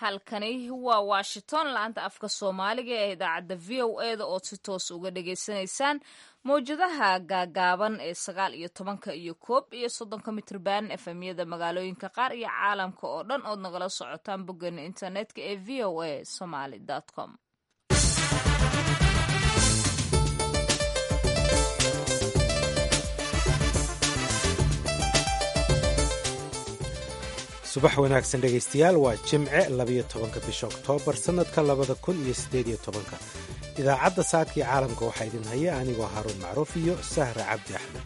halkani waa washington laanta afka soomaaliga ee idaacadda v o e da ood si toos uga dhagaysanaysaan mawjadaha gaagaaban ee sagaal iyo tobanka iyo koob iyo soddonka mitrban efemyada magaalooyinka qaar iyo caalamka oo dhan ood nagala socotaan boggeena internetka ee v o a somaly com subax wanaagsan dhegaystayaal waa jimce labiyo tobanka bisha oktoobar sannadka labada kun iyo siddeed iyo tobanka idaacadda saakii caalamka waxaa idin haya anigoo haruun macruuf iyo sahra cabdi axmed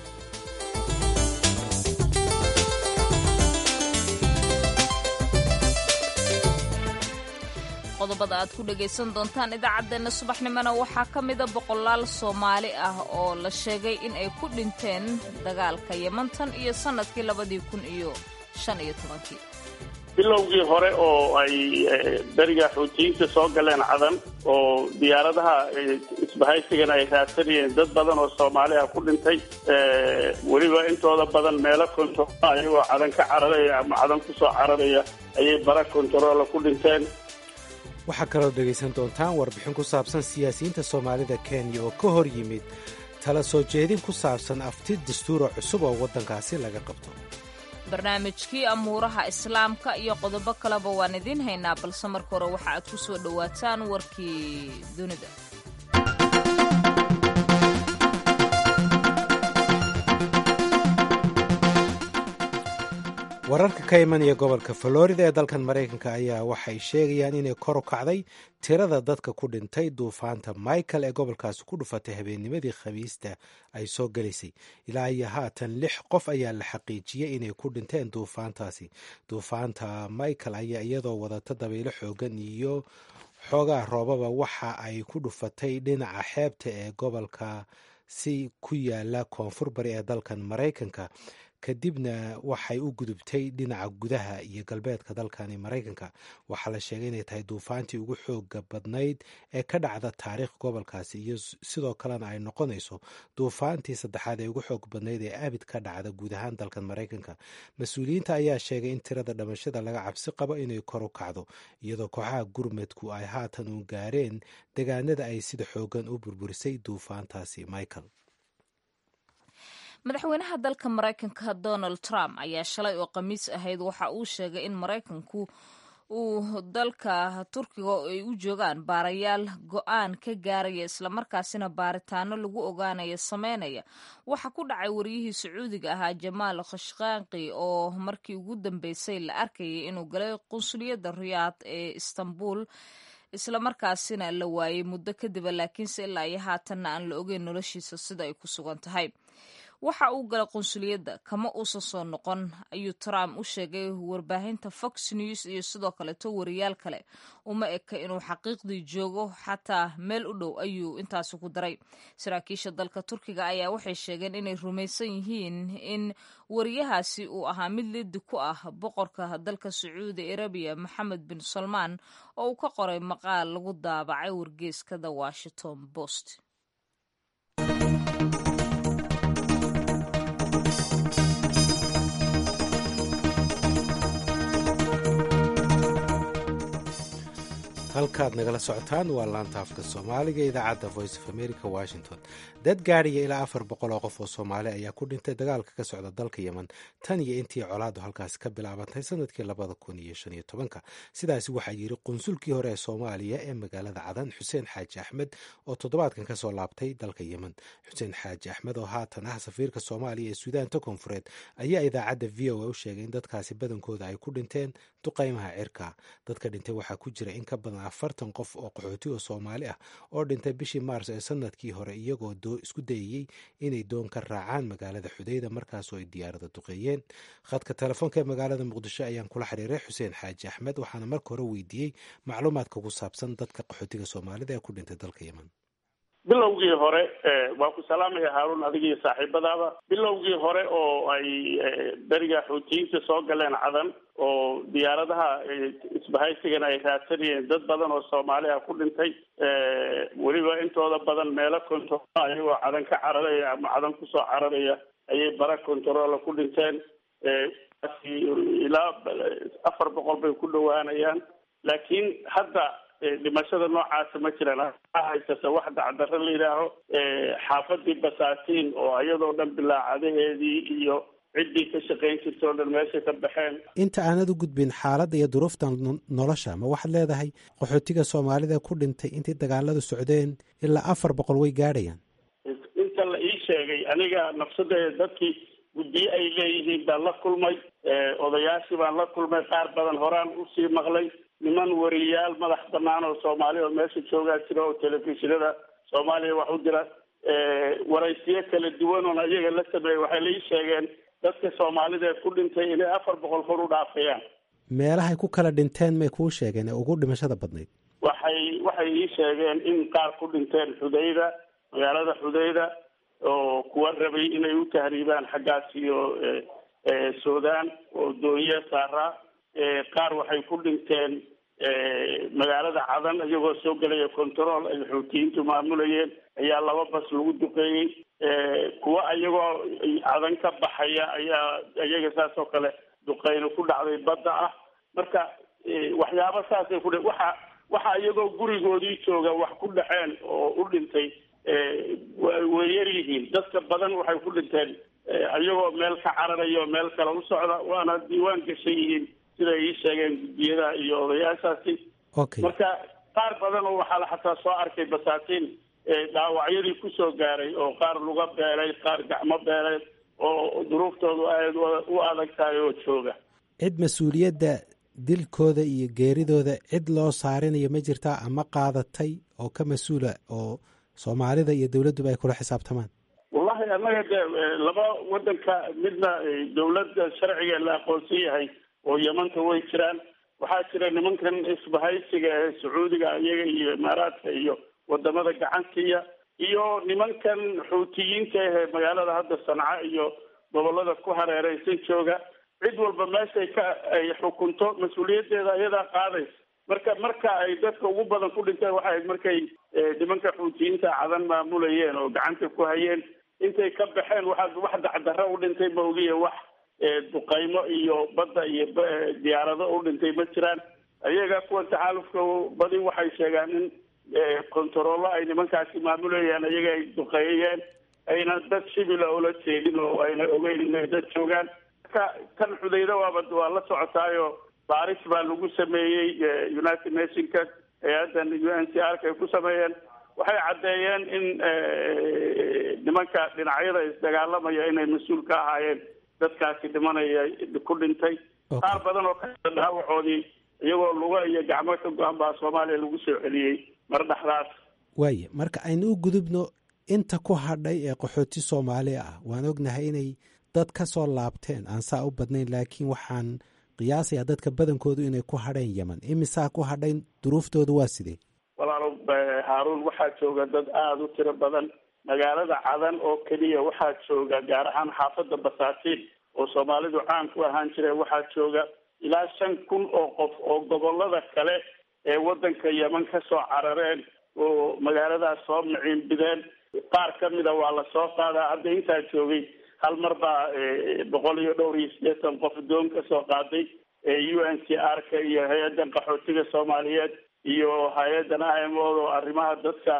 qodobada aad ku dhagaysan doontaan idaacaddeenna subaxnimona waxaa ka mida boqolaal soomaali ah oo la sheegay in ay ku dhinteen dagaalka yemantan iyo sannadkii labadii kun iyo shan iyo tobankii bilowgii hore oo ay beriga xuutiyiinta soo galeen cadan oo diyaaradaha isbahaysigana ay raadsanayeen dad badan oo soomaali ah ku dhintay weliba intooda badan meelo kontarool ayagoo cadan ka cararaya ama cadan kusoo cararaya ayay bara kontaroola ku dhinteen waxaa kaloo dhegaysan doontaan warbixin ku saabsan siyaasiyiinta soomaalida kenya oo ka hor yimid tala soo jeedin ku saabsan afti dastuuro cusub oo waddankaasi laga qabto barnaamijkii amuuraha islaamka iyo qodobo kaleba waan idiin haynaa balse marka hore waxa aad ku soo dhowaataan warkii dunida wararka ka imanaya gobolka florida ee dalkan maraykanka ayaa waxay sheegayaan inay kor u kacday tirada dadka ku dhintay duufaanta michael ee gobolkaasi ku dhufatay habeennimadii khamiista ay soo gelaysay ilaa iyo haatan lix qof ayaa la xaqiijiyey inay ku dhinteen duufaantaasi duufaanta michael ayaa iyadoo wadata dabaylo xoogan iyo xoogaa roobaba waxa ay ku dhufatay dhinaca xeebta ee gobolka si ku yaala koonfur bari ee dalkan maraykanka kadibna waxay u gudubtay dhinaca gudaha iyo galbeedka dalkani maraykanka waxaa la sheegay inay tahay duufaantii ugu xooga badnayd ee ka dhacda taariikh gobolkaasi iyo sidoo kalena ay noqonayso duufaantii saddexaad ee ugu xoog badnayd ee abid ka dhacda guud ahaan dalkan maraykanka mas-uuliyiinta ayaa sheegay in tirada dhamashada laga cabsi qabo inay kor u kacdo iyadoo kooxaha gurmadku ay haatan u gaareen degaanada ay sida xoogan u burburisay duufaantaasi michael madaxweynaha dalka maraykanka donald trump ayaa shalay oo khamiis ahayd waxa uu sheegay in maraykanku uu dalka turkiga oo ay u joogaan baarayaal go-aan ka gaaraya islamarkaasina baaritaano lagu ogaanaya sameynaya waxa ku dhacay waryihii sacuudiga ahaa jamaal khashkaaqi oo markii ugu dambeysay la arkayay inuu galay qunsuliyadda riyaad ee istanbul islamarkaasina la waayey muddo kadiba laakiinse ilaa iyo haatanna aan la ogeyn noloshiisa sida ay ku sugan tahay waxa uu galay qunsuliyadda kama uusan soo noqon ayuu trump u sheegay warbaahinta fox news iyo sidoo kaleeto wariyaal kale uma eka inuu xaqiiqdii joogo xataa meel u dhow ayuu intaasi ku daray saraakiisha dalka turkiga ayaa waxay sheegeen inay rumaysan yihiin in wariyahaasi uu ahaa mid lidi ku ah boqorka dalka sacuudi arabiya maxamed bin salmaan oo uu ka qoray maqaal lagu daabacay wargeeskada washington post halkaad nagala socotaan waa laanta afka soomaaliga idaacadda voice of america washington dad gaadhaya ilaa afar boqol oo qof oo soomaali ayaa ku dhintay dagaalka ka socda dalka yemen tan iyo intii colaadu halkaasi ka bilaabantay sanadkii labada kun iyo shan iyo tobanka sidaasi waxaa yiri qunsulkii hore ee soomaaliya ee magaalada cadan xuseen xaaji axmed oo toddobaadkan kasoo laabtay dalka yemen xuseen xaaji axmed oo haatan ah safiirka soomaaliya ee suudaanta koonfureed ayaa idaacadda v o a u sheegay in dadkaasi badankooda ay ku dhinteen duqaymaha cirka dadka dhintay waxaa ku jira in ka badan afartan qof oo qaxooti oo soomaali ah oo dhintay bishii maars ee sanadkii hore iyagoo isku dayayey inay doon ka raacaan magaalada xudeyda markaasoo ay diyaarada duqeeyeen khadka telefoonka ee magaalada muqdisho ayaan kula xiriiray xuseen xaaji axmed waxaana marka hore weydiiyey macluumaadka ku saabsan dadka qaxootiga soomaalida ee ku dhintay dalka yemen bilowgii hore waa ku salaamaya haaruun adigiiyo saaxiibadaaba bilowgii hore oo ay beriga xuutiyiinta soo galeen cadan oo diyaaradaha isbahaysigana ay raadsanayeen dad badan oo soomaali ah ku dhintay weliba intooda badan meelo kontarool ayagoo cadan ka cararaya ama cadan kusoo cararaya ayay bara kontaroola ku dhinteen ilaa afar boqol bay ku dhowaanayaan laakiin hadda dhimashada noocaasa ma jiraan haysata wax dacdarro la yidhaaho xaafadii basaatiin oo iyadoo dhan bilaacadaheedii iyo ciddii ka shaqayn jirta oo dhan meesha ka baxeen inta aanad u gudbin xaaladda iyo duruufta nolosha ma waxaad leedahay qaxootiga soomaalida ku dhintay intay dagaaladu socdeen ilaa afar boqol way gaadhayaan inta la ii sheegay aniga nafsadeeda dadkii guddiye ay leeyihiin baan la kulmay odayaashii baan la kulmay qaar badan horaan usii maqlay niman wariyaal madax banaan oo soomaali oo meesha joogaa jira oo telefishinada soomaaliya wax u dira waraysiyo kala duwan oon ayaga la sameeyey waxay la ii sheegeen dadka soomaalida ee ku dhintay inay afar boqol kor u dhaafayaan meelahay ku kala dhinteen may kuu sheegeen ee ugu dhimashada badnayd waxay waxay ii sheegeen in qaar ku dhinteen xudayda magaalada xudayda oo kuwa rabay inay u tahriibaan xaggaas iyo sudan oo dooniya saaraa qaar waxay ku dhinteen magaalada cadan iyagoo soo gelaya control ay xuutiyiintu maamulayeen ayaa laba bas lagu duqeeyey kuwa iyagoo cadan ka baxaya ayaa iyaga saas oo kale duqeyno ku dhacday badda ah marka waxyaaba saasay ku waxa waxa iyagoo gurigoodii jooga wax ku dhaceen oo u dhintay way yar yihiin dadka badan waxay ku dhinteen iyagoo meel ka cararaya oo meel kale u socda waana diiwaan gashan yihiin siday ii sheegeen guddiyada iyo odayaashaasi okay marka qaar badan oo waxaa la xataa soo arkay basaatiin dhaawacyadii kusoo gaaray oo qaar luga beelay qaar gacmo beelay oo duruuftoodu aad u adag tahay oo jooga cid mas-uuliyadda dilkooda iyo geeridooda cid loo saarinayo ma jirtaa ama qaadatay oo ka mas-uula oo soomaalida iyo dowladduba ay kula xisaabtamaan wallahi annaga de laba wadanka midna dowladda sharciga la aqoonsan yahay oo yamanta way jiraan waxaa jira nimankan isbahaysiga ee sacuudiga iyaga iyo imaaraadka iyo wadamada gacantiya iyo nimankan xuutiyiinta ahee magaalada hadda sanca iyo gobolada ku hareereysan jooga cid walba meeshay ka ay xukunto mas-uuliyaddeeda ayadaa qaadaysa marka marka ay dadka ugu badan ku dhinteen waxay ahayd markay nimanka xuutiyiinta cadan maamulayeen oo gacanta ku hayeen intay ka baxeen waxaa wax dacdarro u dhintay ma ogiye wax duqaymo iyo badda iyo diyaarado u dhintay ma jiraan ayaga kuwa taxaalufka badi waxay sheegaan in kontarollo ay nimankaasi maamulayaan ayaga ay duqeeyeen ayna dad shibila ula jeedin oo ayna ogeyn inay dad joogaan marka tan xudayda waaba waa la socotaayo baaris baa lagu sameeyey united nationka hay-addan u n c r ka ay ku sameeyeen waxay caddeeyeen in nimanka dhinacyada isdagaalamaya inay mas-uul ka ahaayeen dadkaasi dhimanaya ku dhintay qaar badan oo ka dhaawacoodii iyagoo luga iyo gacmo ka go-an baa soomaaliya lagu soo celiyey mar dhexdaas waaye marka aynu u gudubno inta ku hadhay ee qaxooti soomaali ah waan ognahay inay dad ka soo laabteen aan saa u badnayn laakiin waxaan qiyaasayaa dadka badankoodu inay ku hadheen yeman imisaa ku hadhayn duruuftoodu waa sidee walaalo haaruun waxaa jooga dad aada u tiro badan magaalada cadan oo keliya waxaa jooga gaar ahaan xaafadda basaatiin oo soomaalidu caan ku ahaan jireen waxaa jooga ilaa shan kun oo qof oo gobolada kale ee wadanka yeman ka soo carareen oo magaaladaas soo miciinbideen qaar ka mida waa lasoo qaadaa hadda intaa joogay hal mar baa boqol iyo dhowr iyo siddeetan qof doon ka soo qaaday u n c r ka iyo hay-addan qaxootiga soomaaliyeed iyo hay-addan imod oo arrimaha dadka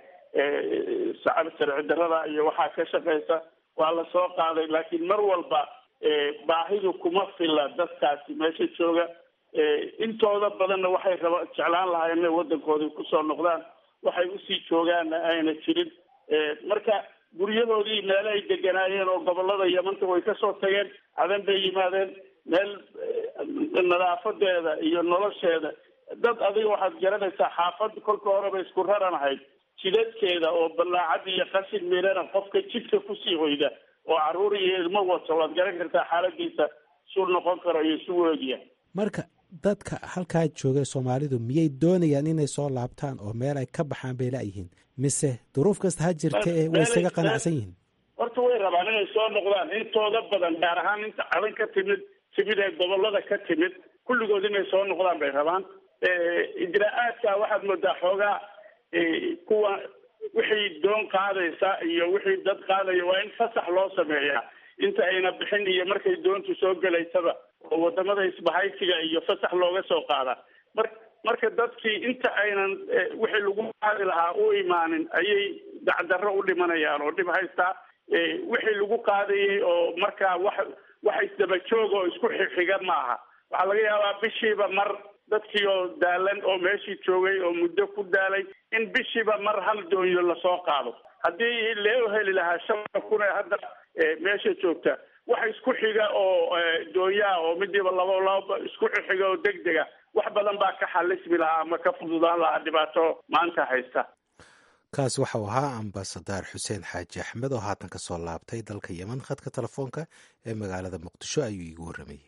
sacab sharci darrada iyo waxaa ka shaqeysa waa lasoo qaaday laakiin mar walba baahidu kuma filla dadkaasi meesha jooga intooda badanna waxay raba jeclaan lahaayeen inay waddankoodii kusoo noqdaan waxay usii joogaanna ayna jirin marka guryadoodii meele ay deganaayeen oo gobolada yamanta way kasoo tageen cadan bay yimaadeen meel nadaafadeeda iyo nolosheeda dad adiga waxaad garanaysaa xaafad kolka horeba isku raran ahayd jidadkeeda oo ballaacad iyo qashin miirana qofka jidka kusii hoyda oo caruur iyo ilmo wato waad garan kartaa xaaladiisa suu noqon karo iyo su weegiya marka dadka halkaa jooga soomaalidu miyay doonayaan inay soo laabtaan oo meel ay ka baxaan bay la-yihiin mise duruuf kasta ha jirta ee way isaga qanacsan yihiin horta way rabaan inay soo noqdaan intooda badan gaar ahaan inta cadan ka timid timid ee gobolada ka timid kulligood inay soo noqdaan bay rabaan ijraa-aadka waxaad moodaa xoogaa kuwa wixii doon qaadaysa iyo wixii dad qaadaya waa in fasax loo sameeyaa inta ayna bixin iyo markay doontu soo gelaysaba oo wadamada isbahaysiga iyo fasax looga soo qaadaa mar marka dadkii inta aynan wixii lagu qaadi lahaa u imaanin ayay dacdarro u dhimanayaan oo dhib haystaa wixii lagu qaadayay oo markaa wax wax isdaba joog oo isku xixiga maaha waxaa laga yaabaa bishiiba mar dadkii oo daalan oo meeshii joogay oo muddo ku daalay in bishiiba mar hal doonyo lasoo qaado haddii loo heli lahaa shan kun ee hadda meesha joogta wax isku xiga oo doonyaha oo midiiba laba laba isku xiga oo deg dega wax badan baa ka xalismi lahaa ama ka fududaan lahaa dhibaato maanta haysta kaas waxau ahaa ambasadar xuseen xaaji axmed oo haatan kasoo laabtay dalka yeman khadka telefoonka ee magaalada muqdisho ayuu iigu warramayey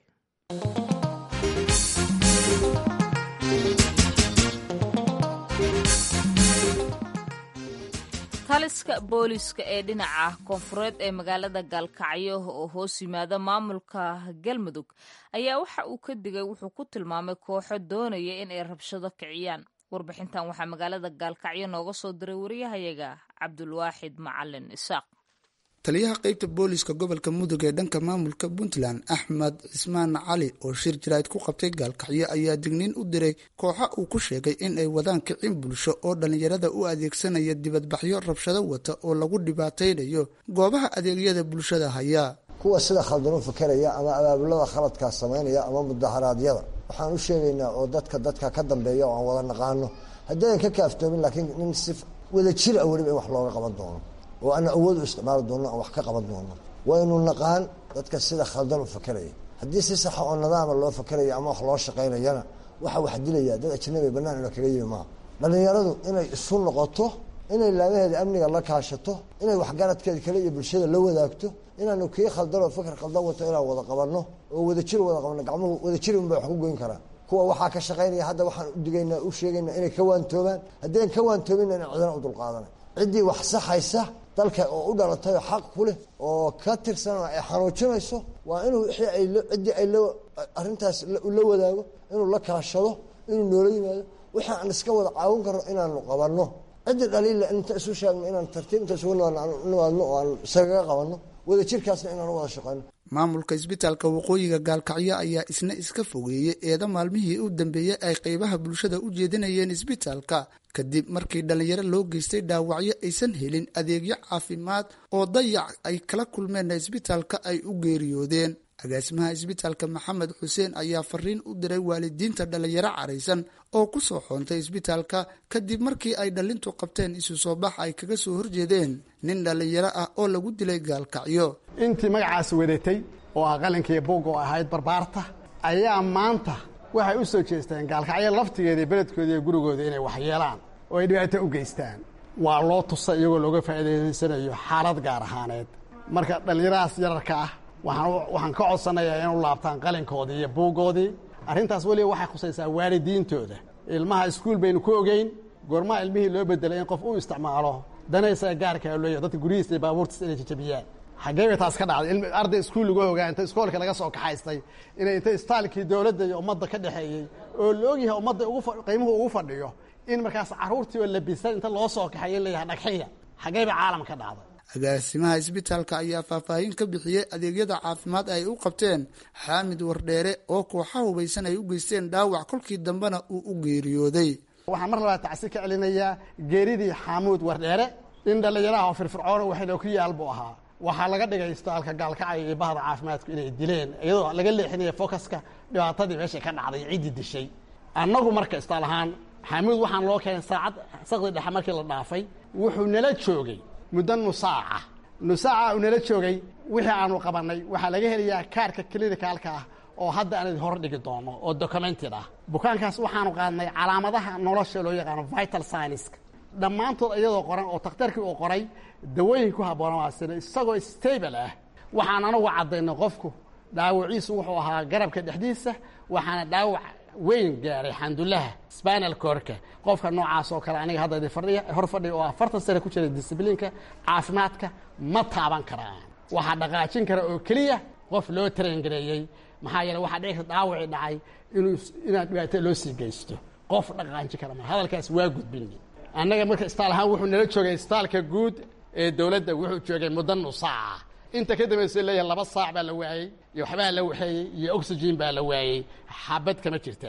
taliska booliska ee dhinaca koonfureed ee magaalada gaalkacyo oo hoos yimaada maamulka galmudug ayaa waxa uu ka digay wuxuu ku tilmaamay kooxo doonaya in ay rabshado kiciyaan warbixintan waxaa magaalada gaalkacyo nooga soo diray wariyahayaga cabdulwaaxid macalin isaaq taliyaha qeybta booliska gobolka mudug ee dhanka maamulka puntland axmed cismaan cali oo shir jaraa'id ku qabtay gaalkacyo ayaa digniin u diray kooxa uu ku sheegay in ay wadaan kicin bulsho oo dhallinyarada u adeegsanaya dibadbaxyo rabshado wata oo lagu dhibaataynayo goobaha adeegyada bulshada hayaa kuwa sida khaldan u fakeraya ama abaabulada khaladkaas samaynaya ama mudaharaadyada waxaan u sheegaynaa oo dadka dadka ka dambeeya oo aan wada naqaano haddaynan ka kaaftoomin laakiin nin si wada jir a weliba in wax looga qaban doono oo ana awood u isticmaali doono aan wax ka qaban doono waynu naqaan dadka sida khaldan u fakeraya haddii si saxa oo nadaama loo fakeraya ama wax loo shaqaynayana waxa wax dilaya dad ajnabi banaan ina kaga yimi maaha dhallinyaradu inay isu noqoto inay laamaheeda amniga la kaashato inay waxgaradkeeda kale iyo bulshada la wadaagto inaanu kii khaldan oo fikr khaldan wato inaan wada qabanno oo wadajir wada qabanno gacmuhu wadajir unbay wax ku goyn karaan kuwa waxaa ka shaqaynaya hadda waxaan udigaynaa u sheegaynaa inay ka waantoobaan haddayn ka waantoobinna in cidana u dulqaadanay ciddii wax saxaysa dalka oo u dhalatay oo xaq ku leh oo ka tirsan oo ay xanuujinayso waa inuu wixii ay ciddii ay la arrintaas la wadaago inuu la kaashado inuu noola yimaado wixii aan iska wada caawin karno inaanu qabanno ciddii dhaliila inta isu sheegno inaan tartiib inta isugu nimaadno oo aan isagaga qabanno wadajirkaasna inaan u wada shaqeyno maamulka isbitaalka waqooyiga gaalkacyo ayaa isna iska fogeeyey eeda maalmihii u dambeeyey ay qeybaha bulshada u jeedinayeen isbitaalka kadib markii dhallinyaro loo geystay dhaawacyo aysan helin adeegyo caafimaad oo dayac ay kala kulmeenna isbitaalka ay u geeriyoodeen agaasimaha isbitaalka maxamed xuseen ayaa fariin u diray waalidiinta dhallinyaro caraysan oo ku soo xoontay isbitaalka kadib markii ay dhallintu qabteen isu soo bax ay kaga soo horjeedeen nin dhallinyaro ah oo lagu dilay gaalkacyo intii magacaas wadatay oo ah qalinkiiyo buugga oo ahayd barbaarta ayaa maanta waxay u soo jeesteen gaalkacyo laftigeeda iyo beledkooda iyo gurigooda inay waxyeelaan oo ay dhibaato u geystaan waa loo tusa iyagoo looga faa'iidaysanayo xaalad gaar ahaaneed marka dhallinyaradaas yararka ah waxaan ka codsanayaa in u laabtaan qalinkoodii iyo buuggoodii arrintaas weliba waxay khusaysaa waalidiintooda ilmaha iskuul baynu ku ogeyn goormaha ilmihii loo bedelay in qof u isticmaalo danaysa gaarkaa looya dadka guryihiisa iyo baabuurtiisa inay jajabiyaan xaggee bay taas ka dhacday arday iskuul lagu ogaa inta iskoolka laga soo kaxaystay inay inta istaalkii dowladda iyo ummadda ka dhexeeyey oo la ogyahay ummadda qiimuhu ugu fadhiyo in markaas carruurtii oo labisan inta loo soo kaxeeyo in layahay dhagxiya xaggee bay caalam ka dhacday agaasimaha isbitaalka ayaa faahfaahin ka bixiyey adeegyada caafimaad ay u qabteen xaamid wardheere oo kooxa hubaysan ay u geysteen dhaawac kolkii dambena uu u geeriyooday waxaan mar labaad tacsi ka celinayaa geeridii xaamuud wardheere in dhallinyaraha oo firfircoona waxayna ku yaal buu ahaa waxaa laga dhigay istaalka gaalkacyo iyo bahda caafimaadku inay dileen iyadoo laga leexinaya focuska dhibaatadii meeshay ka dhacday ciddii dishay annagu marka istaal ahaan xaamuud waxaan loo keenay saacad saqdi dhexe markii la dhaafay wuxuu nala joogay muddo nusaaca nusaaca uu nala joogay wixii aanu qabannay waxaa laga helayaa kaarka clinicalka ah oo hadda aan idin hor dhigi doono oo documented ah bukaankaas waxaanu qaadnay calaamadaha nolosha loo yaqaano vital scienceska dhammaantood iyadoo qoran oo takhtarkii uu qoray dawooyin ku habboona waasina isagoo stable ah waxaan anugu caddaynay qofku dhaawaciisu wuxuu ahaa garabka dhexdiisa waxaana dhaawac weyn gaaray xandulaha spanal corka qofka noocaas oo kale aniga hadda fadhiya hor fadhiya oo afartan sane ku jira discibliinka caafimaadka ma taaban karaan waxaa dhaqaajin kara oo keliya qof loo tarangareeyey maxaa yeele waxaa dhici karta dhaawacii dhacay inuu inaad dhibaato loo sii geysto qof dhaqaajin kara ma hadalkaas waa gudbini annaga marka istaal ahaan wuxuu nala joogay istaalka guud ee dowladda wuxuu joogay muddo nusaaca inta ka dambaysa leeyahay laba saac baa la waayey iyo waxbaa la waxeeyey iyo oxygen baa la waayey xabad kama jirtaay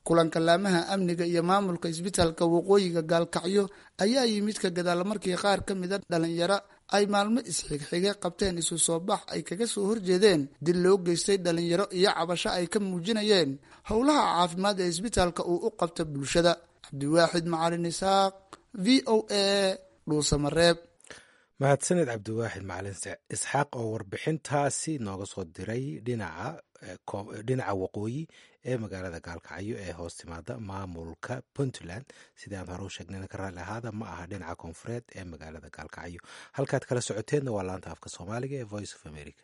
kulanka laamaha amniga iyo maamulka isbitaalka waqooyiga gaalkacyo ayaa yimid ka gadaal markii qaar ka mida dhalinyaro ay maalmo isxigxige qabteen isu soo bax ay kaga soo horjeedeen dil loo geystay dhalinyaro iyo cabasho ay ka muujinayeen howlaha caafimaad ee isbitaalka uu u qabta bulshada cabdiwaaxid macalin isaaq v o a dhuusamareeb mahadsaned cabdiwaaxid macalin isxaaq oo warbixintaasi nooga soo diray dhinaca waqooyi ee magaalada gaalkacyo ee hoos timaada maamulka puntland sidii aan hore u sheegnayna ka raalli ahaada ma aha dhinaca koonfureed ee magaalada gaalkacyo halkaad kala socoteenna waa laanta afka soomaaliga ee voice of america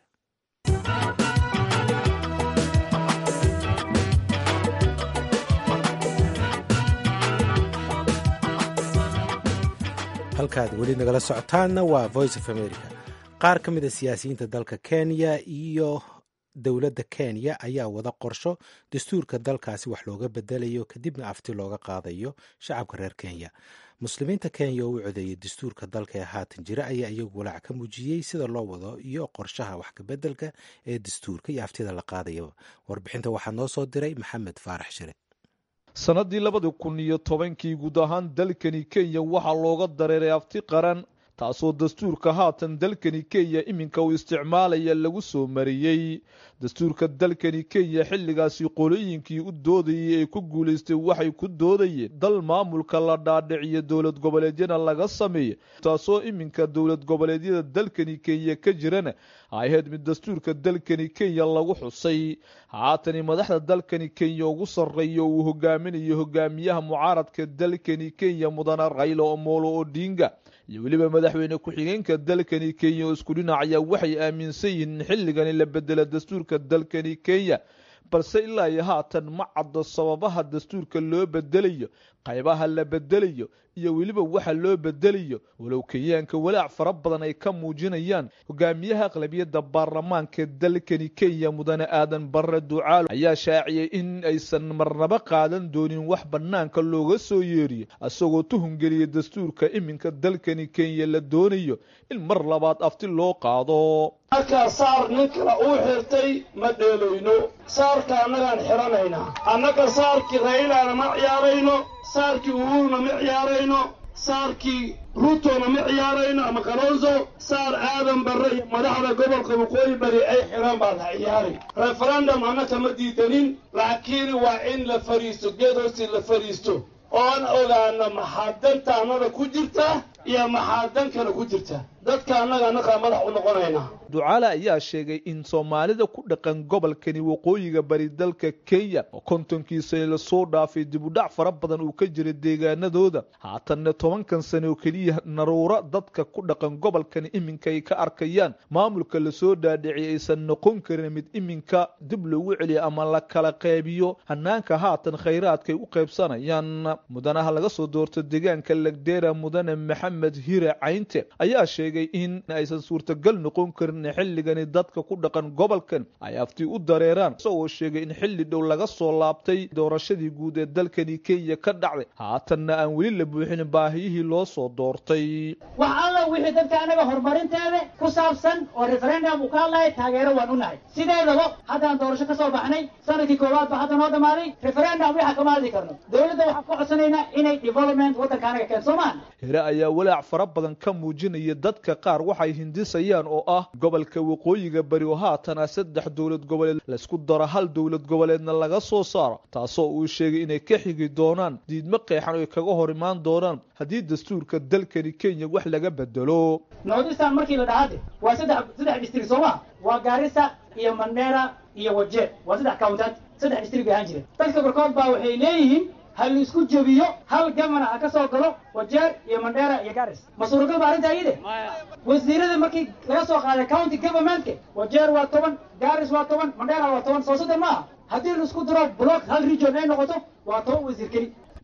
halkaad weli nagala socotaanna waa voice of america qaar ka mid a siyaasiyiinta dalka kenya iyo dowladda kenya ayaa wada qorsho dastuurka dalkaasi wax looga bedelayo kadibna afti looga qaadayo shacabka reer kenya muslimiinta kenya oo u codeeyay dastuurka dalka ee haatan jira ayaa iyagu walaac ka muujiyey sida loo wado iyo qorshaha wax kabedelka ee dastuurka iyo aftida la qaadayaba warbixinta waxaa noo soo diray maxamed faarax shire sannadii labadi kun iyo tobankii guud ahaan dalkani kenya waxaa looga dareeray afti qaran taasoo dastuurka haatan dalkani kenya iminka uu isticmaalaya lagu soo mariyey dastuurka dalkani kenya xilligaasi qolooyinkii u doodayay ee ku guulaystay waxay ku doodayeen dal maamulka la dhaadhiciyo dowlad goboleedyana laga sameeya taasoo iminka dowlad goboleedyada dalkani kenya ka jirana ahayd mid dastuurka dalkani kenya lagu xusay haatani madaxda dalkani kenya ugu sarreeya uu hogaaminayo hogaamiyaha mucaaradka dalkani kenya mudane rayla omolo odinga iyo weliba madaxweyne ku-xigeenka dalkani kenya oo isku dhinacaya waxay aaminsan yihiin in xilligani la bedela dastuurka dalkani kenya balse ilaa iyo haatan ma caddo sababaha dastuurka loo bedelayo qaybaha la bedelayo iyo weliba waxa loo bedelayo walow kenyaanka walaac fara badan ay ka muujinayaan hogaamiyaha aqlabiyadda baarlamaanka dalkani kenya mudane aadan barre ducaalo ayaa shaaciyey in aysan marnaba qaadan doonin wax bannaanka looga soo yeeriyo isagoo tuhungeliya dastuurka iminka dalkani kenya la doonayo in mar labaad afti loo qaado markaa saar nin kale uu xirtay ma dheelayno saarka annagaan xidhanaynaa annaga saarkii raylaana ma ciyaarayno saarkii uhuruna ma ciyaarayno saarkii ruutona ma ciyaarayno ama kalonso saar aadan barre iyo madaxda gobolka waqooyi bari ay xidhaan baa la ciyaari referendum annaka ma diidanin laakiin waa in la fadhiisto geed hoosti la fadhiisto oon ogaano maxaa danta annada ku jirta iyo maxaa dan kale ku jirta dadka annaga annagaa madax u noqonaynaa ducaale ayaa sheegay in soomaalida ku dhaqan gobolkani waqooyiga bari dalka kenya oo kontonkiisa lasoo dhaafay dibudhac fara badan uu ka jiray deegaanadooda haatanna tobankan sane oo keliya naruuro dadka ku dhaqan gobolkani iminka ay ka arkayaan maamulka lasoo dhaadhiciyay aysan noqon karin mid iminka dib loogu celiyo ama la kala qaybiyo hanaanka haatan khayraadkay u qaybsanayaan mudanaha laga soo doorto deegaanka legdera mudane maxamed hire caynte ayaa sheegay in aysan suurtagal noqon karin xilligani dadka ku dhaqan gobolkan ay afti u dareeraan isagoo sheegay in xilli dhow laga soo laabtay doorashadii guud ee dalkani kenya ka dhacday haatanna aan weli la buuxin baahiyihii loo soo doortay wax alla wixii dadka anaga horumarinteeda ku saabsan oo referendum uu ka hadlaya taageero waan u nahay sideedaba haddaan doorasho ka soo baxnay sanadkii koowaad ba hadda noo dhammaaday referendum waxa kama hadli karno dowladda waxaan ku codsanaynaa inay development waddanka anaga keen soomaan hire ayaa walaac fara badan ka muujinaya dadka qaar waxay hindisayaan oo ah gobolka waqooyiga bari oo haatan ah saddex dowlad goboleed laysku daro hal dowlad goboleedna laga soo saaro taasoo uu sheegay inay ka xigi doonaan diidmo qeexan oo ay kaga hor imaan doonaan haddii dastuurka dalkani kenya wax laga bedelo northistan markii la dhahade waa saddex saddex district soo ma waa gaarisa iyo mandera iyo wajeer waa saddex countaad saddex district bay ahaan jireen dadka barkood baa waxay leeyihiin ha la isku jebiyo hal gamana ha ka soo galo wajeer iyo mandera iyo garis ma suuragal ba arrinta iyade wasiirada markii laga soo qaaday county governmentka wajeer waa toban garis waa toban mandera waa toban soo saddex maaha haddii la isku daro block hal region ay noqoto waa toban wasiir keli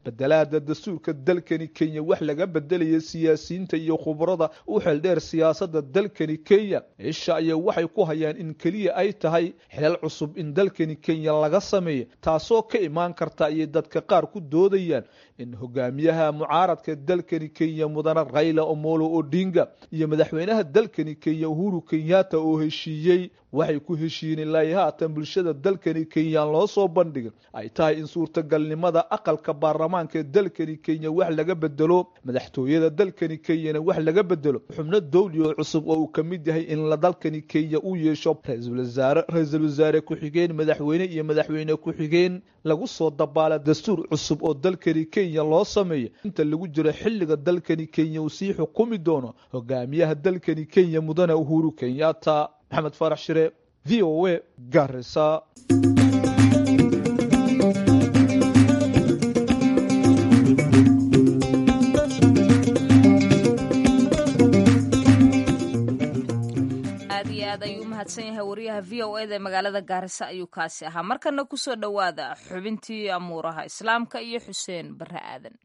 bedelaada dastuurka dalkani kenya wax laga bedelaya siyaasiyiinta iyo khubarada u xeeldheer siyaasadda dalkani kenya isha ayaa waxay ku hayaan in keliya ay tahay xilal cusub in dalkani kenya laga sameeyo taasoo ka imaan karta ayay dadka qaar ku doodayaan in hogaamiyaha mucaaradka dalkani kenya mudane rayla omolo odinga iyo madaxweynaha dalkani kenya uhuru kenyatta oo heshiiyey waxay ku heshiiyeen ilaa haatan bulshada dalkani kenya loo soo bandhigin ay tahay in suurtagalnimada aqalka baarlamaanka ee dalkani kenya wax laga bedelo madaxtooyada dalkani kenyana wax laga bedelo xubno dowli oo cusub oo uu ka mid yahay in la dalkani kenya uu yeesho ra-iisul wasaare ra-iisul wasaare ku-xigeen madaxweyne iyo madaxweyne ku-xigeen lagu soo dabaala dastuur cusub oo dalkani kenya loo sameeyo inta lagu jiro xilliga dalkani kenya uu sii xukumi doono hogaamiyaha dalkani kenya mudane uhuru kenyatta maxamed faarax shire v o a garisa aad iyo aad ayuu u mahadsan yahay wariyaha v o eda ee magaalada gaarisa ayuu kaasi ahaa markana kusoo dhowaada xubintii amuuraha islaamka iyo xuseen bare aadan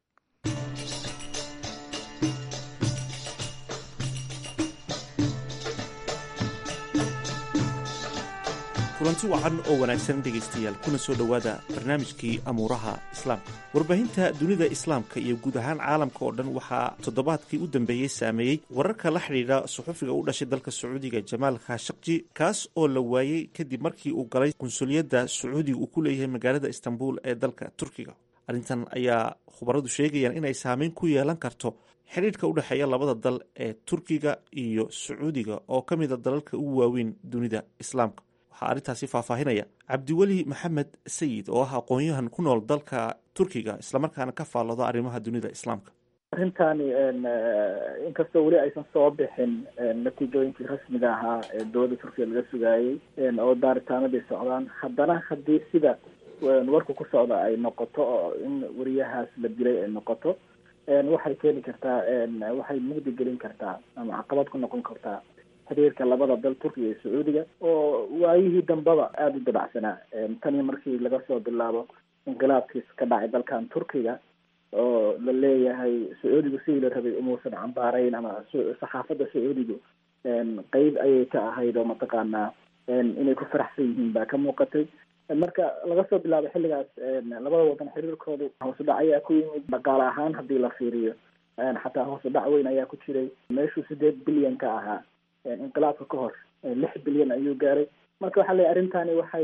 kulanti wacan oo wanaagsan dhegaystayaal kuna soo dhowaada barnaamijkii amuuraha islaamka warbaahinta dunida islaamka iyo guud ahaan caalamka oo dhan waxaa toddobaadkii u dambeeyey saameeyey wararka la xidhiidha suxufiga u dhashay dalka sacuudiga jamaal khashaqji kaas oo la waayey kadib markii uu galay qunsuliyadda sacuudiga uu ku leeyahay magaalada istanbul ee dalka turkiga arrintan ayaa khubaradu sheegayaan inay saameyn ku yeelan karto xidhiidhka u dhexeeya labada dal ee turkiga iyo sacuudiga oo ka mida dalalka ugu waaweyn dunida islaamka waxaa arrintaasi faahfaahinaya cabdiweli maxamed sayid oo ah aqoon-yahan ku nool dalka turkiga islamarkaana ka faallooda arrimaha dunida islaamka arrintani inkastoo weli aysan soo bixin natiijooyinkii rasmiga ahaa ee dowladda turkiga laga sugaayey oo daaritaanadii socdaan haddana haddii sida warku ku socda ay noqoto oo in wariyahaas la dilay ay noqoto waxay keeni kartaa waxay mugdi gelin kartaa ama caqabad ku noqon kartaa xiriirka labada dal turkiga iyo sacuudiga oo waayihii dambaba aada u dabacsanaa tanii markii laga soo bilaabo inqilaabkiis ka dhacay dalkan turkiga oo la leeyahay sacuudigu sidii la rabay umuusan cambaarayn ama saxaafadda sacuudigu qeyb ayay ka ahayd oo mataqaanaa inay ku faraxsan yihiin baa ka muuqatay marka laga soo bilaabo xilligaas labada wadan xiriirkoodu hoos u dhac ayaa ku yimid dhaqaale ahaan haddii la fiiriyo xataa hoos u dhac weyn ayaa ku jiray meeshuu sideed bilyan ka ahaa inqilaabka ka hor lix bilyan ayuu gaaray marka waxaa leeyahy arrintani waxay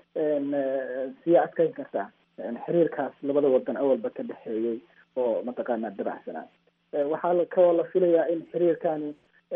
sii adkeyn kartaa xiriirkaas labada wadan awalba ka dhexeeyey oo mataqaanaa dabacsanaa waxaa kaloo la filayaa in xiriirkani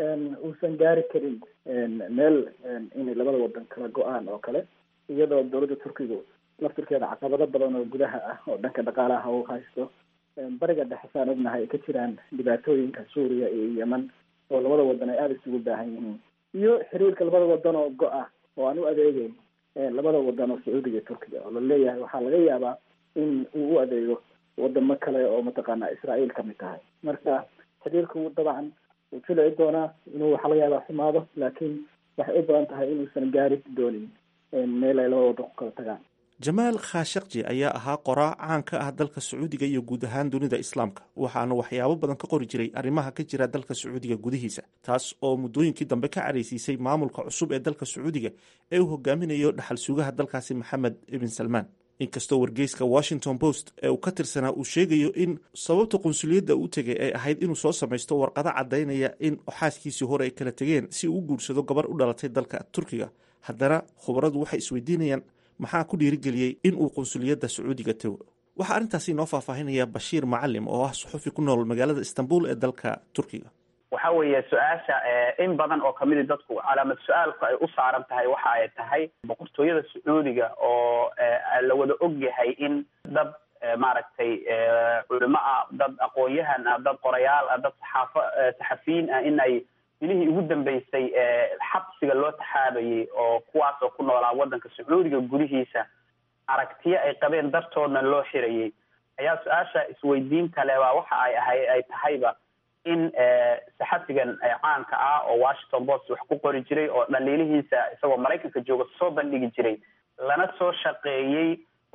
uusan gaari karin meel inay labada wadan kala go-aan oo kale iyadoo dowladda turkigu laftirkeeda caqabado badan oo gudaha ah oo dhanka dhaqaalaha u haysto bariga dhexe saan ognahay ay ka jiraan dhibaatooyinka suuriya iyo yeman oo labada wadan ay aada isugu baahan yihiin iyo xiriirka labada wadan oo go-ah oo aan u adeegeyn labada wadan oo sacuudiga iyo turkiga oo la leeyahay waxaa laga yaabaa in uu u adeego wadamo kale oo mataqaanaa israael ka mid tahay marka xiriirku dabcan wuu jilici doonaa inuu waxaa laga yaabaa xumaado laakiin waxay u badan tahay inuusan gaari doonin meel ay labada wadan ku kala tagaan jamaal khashaqji ayaa ahaa qoraa caan ka ah dalka sacuudiga iyo guud ahaan dunida islaamka waxaana waxyaabo badan ka qori jiray arrimaha ka jira dalka sacuudiga gudihiisa taas oo muddooyinkii dambe ka caraysiisay maamulka cusub ee dalka sacuudiga ee uu hogaaminayo dhaxal sugaha dalkaasi maxamed ibn salmaan inkastoo wargeyska washington post ee uu ka tirsanaa uu sheegayo in sababta qunsuliyadda u tegay ay ahayd inuu soo samaysto warqado caddaynaya in xaaskiisii hore ay kala tegeen si uu u guursado gabar u dhalatay dalka turkiga haddana khubaradu waxay isweydiinayaan maxaa ku dhiirigeliyey in uu qunsuliyadda sacuudiga tago waxaa arrintaasi inoo faahfaahinaya bashiir macalim oo ah suxufi ku nool magaalada istanbul ee dalka turkiga waxa weeye su-aasha in badan oo kamidi dadku calaamad su-aalku ay u saaran tahay waxa ay tahay boqortooyada sacuudiga oo la wada og yahay in dad maaragtay culimo ah dad aqoon-yahan ah dad qorayaal ah dad saxaafo saxafiyiin ah in ay bilihii ugu dambeysay xabsiga loo taxaabayay oo kuwaas oo ku noolaa waddanka sacuudiga gudihiisa aragtiyo ay qabeen dartoodna loo xirayay ayaa su-aasha isweydiinta leh baa waxa ay ahay ay tahayba in saxafigan caanka ah oo washington post wax ku qori jiray oo dhaliilihiisa isagoo maraykanka jooga soo bandhigi jiray lana soo shaqeeyey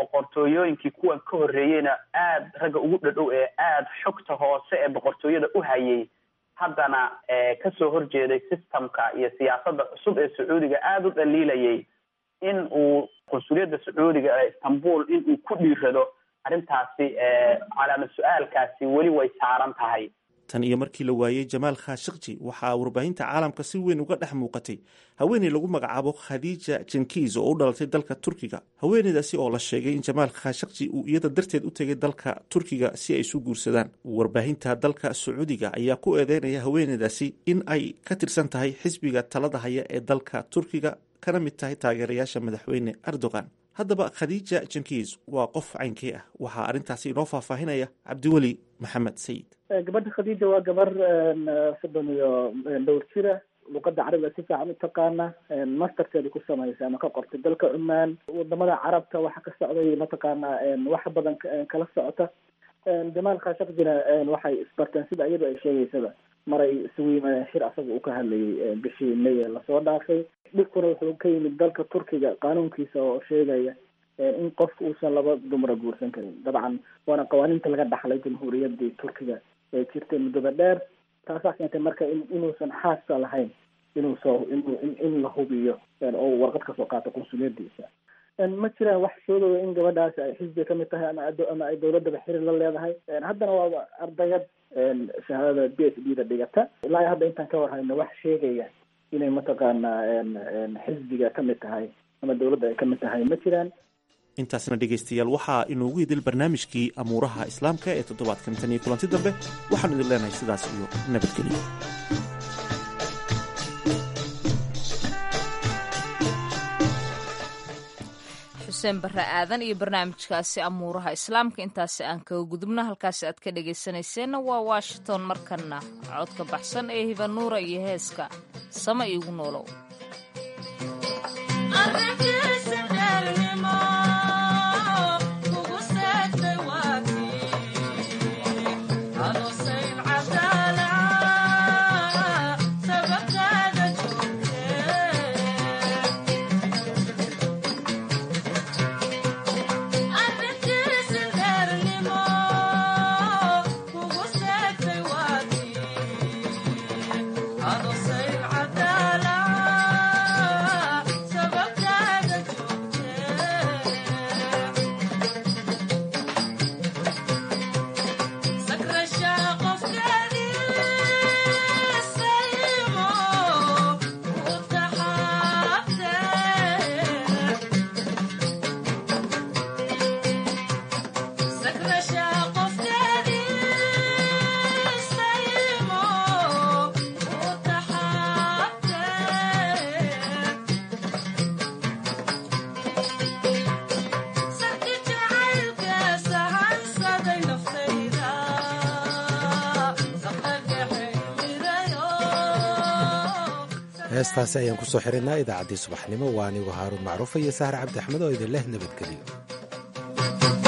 boqortooyooyinkii kuwan ka horreeyeyna aada ragga ugu dhadhow ee aada xogta hoose ee boqortooyada u hayay haddana kasoo horjeeday systemka iyo siyaasadda cusub ee sacuudiga aada u dhaliilayay in uu qunsuliyadda sacuudiga ee istanbul in uu ku dhiirado arrintaasi calaamad su-aalkaasi weli way saaran tahay tan iyo markii la waayey jamaal khashikji waxaa warbaahinta caalamka si weyn uga dhex muuqatay haweeney lagu magacaabo khadiija jenkiis oo u dhalatay dalka turkiga haweeneydaasi oo la sheegay in jamaal khashikji uu iyada darteed u tegay dalka turkiga si ay isu guursadaan warbaahinta dalka sacuudiga ayaa ku eedeynaya haweeneydaasi in ay ka tirsan tahay xisbiga talada haya ee dalka turkiga kana mid tahay taageerayaasha madaxweyne erdogan haddaba khadiija jenkiis waa qof caynkee ah waxaa arrintaasi inoo faahfaahinaya cabdiweli maxamed sayid gabadha khadiija waa gabar soddon iyo dhowr jira luqada carabiga si fiican u taqaana masterkeeda ku samaysa ama ka qortay dalka cumaan wadamada carabta waxa ka socday mataqaana wax badan kala socota jamaal khashakjina waxay isbarteen sida iyadu ay sheegaysaba maray isugu yimaadeen shir asaga uu ka hadlayay bishii may lasoo dhaafay dhibkuna wuxuu ka yimid dalka turkiga qaanuunkiisa oo sheegaya in qofka uusan laba dumara guursan karin dabcan waana qawaaniinta laga dhaxlay jamhuuriyadii turkiga ee jirtay muddada dheer taasaa keentay marka inuusan xaasa lahayn inuu soo in la hubiyo oo warqad kasoo qaato qunsuliyadiisa ma jiraan wax sheegaya in gabadhaasi ay xisbiga kamid tahay ama ama ay dawladaba xiriir la leedahay haddana waa ardayad shahaadada b h d da dhigata ilaa hadda intaan ka warhayno wax sheegaya inay mataqaana xisbiga kamid tahay ama dawladda ay kamid tahay ma jiraan intaasna dhegaystayaal waxaa inoogu idil barnaamijkii amuuraha islaamka ee toddobaadkan tan iyo kulanti dambe waxaanu idin leenahay sidaas iyo nabadgelyo xuseen barre aadan iyo barnaamijkaasi amuuraha islaamka intaasi aan kaga gudubno halkaasi aad ka dhegaysanayseena waa washington markana codka baxsan ee hibanuura iyo heeska sama iigu noolow heestaasi ayaan ku soo xirinaa idaacaddii subaxnimo waa anigu haaruun macruufa iyo sahar cabdi axmed oo idin leh nabadgeliyo